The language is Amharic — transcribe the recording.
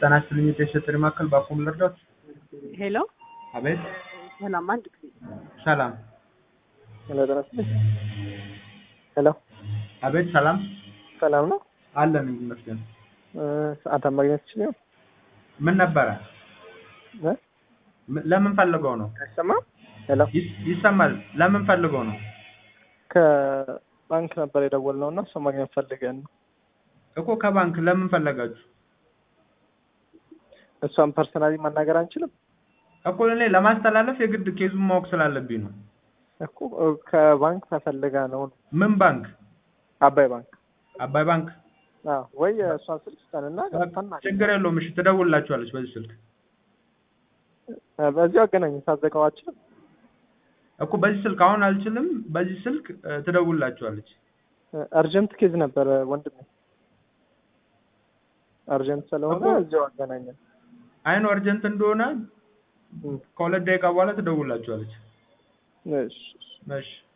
ጤና ይስጥልኝ የቴስት ማዕከል በአፎም ልርዳት? ሄሎ አቤት ሰላም፣ አንድ ጊዜ ሰላም። ሄሎ ጤና ይስጥልኝ። ሄሎ አቤት ሰላም ሰላም ነው አለን ይመስገን። እ ሰዓት ማግኘት ትችል ይሆን? ምን ነበረ? እ ም- ለምን ፈልገው ነው? አይሰማም? ሄሎ ይስ- ይሰማል። ለምን ፈልገው ነው? ከባንክ ነበር የደወልነው እና እሱ ማግኘት ፈልገን ነው። እኮ ከባንክ ለምን ፈለጋችሁ? እሷን ፐርሰናሊ ማናገር አንችልም እኮ እኔ ለማስተላለፍ የግድ ኬዙን ማወቅ ስላለብኝ ነው። እኮ እ ከባንክ ተፈልጋ ነው። ምን ባንክ? አባይ ባንክ አባይ ባንክ። አዎ። ወይ እሷን ስልክ ስጠንና ገብተን ችግር የለውም። እሺ ትደውልላችኋለች በዚህ ስልክ እ በዚሁ አገናኝ ታዘቀው አችልም እኮ በዚህ ስልክ አሁን አልችልም። በዚህ ስልክ እ፣ ትደውልላችኋለች። አርጀንት ኬዝ ነበር ወንድሜ፣ አርጀንት ስለሆነ እኮ- እዚሁ አገናኘን። አይኑ አርጀንት እንደሆነ እም፣ ከሁለት ደቂቃ በኋላ ትደውልላችኋለች። እሺ እሺ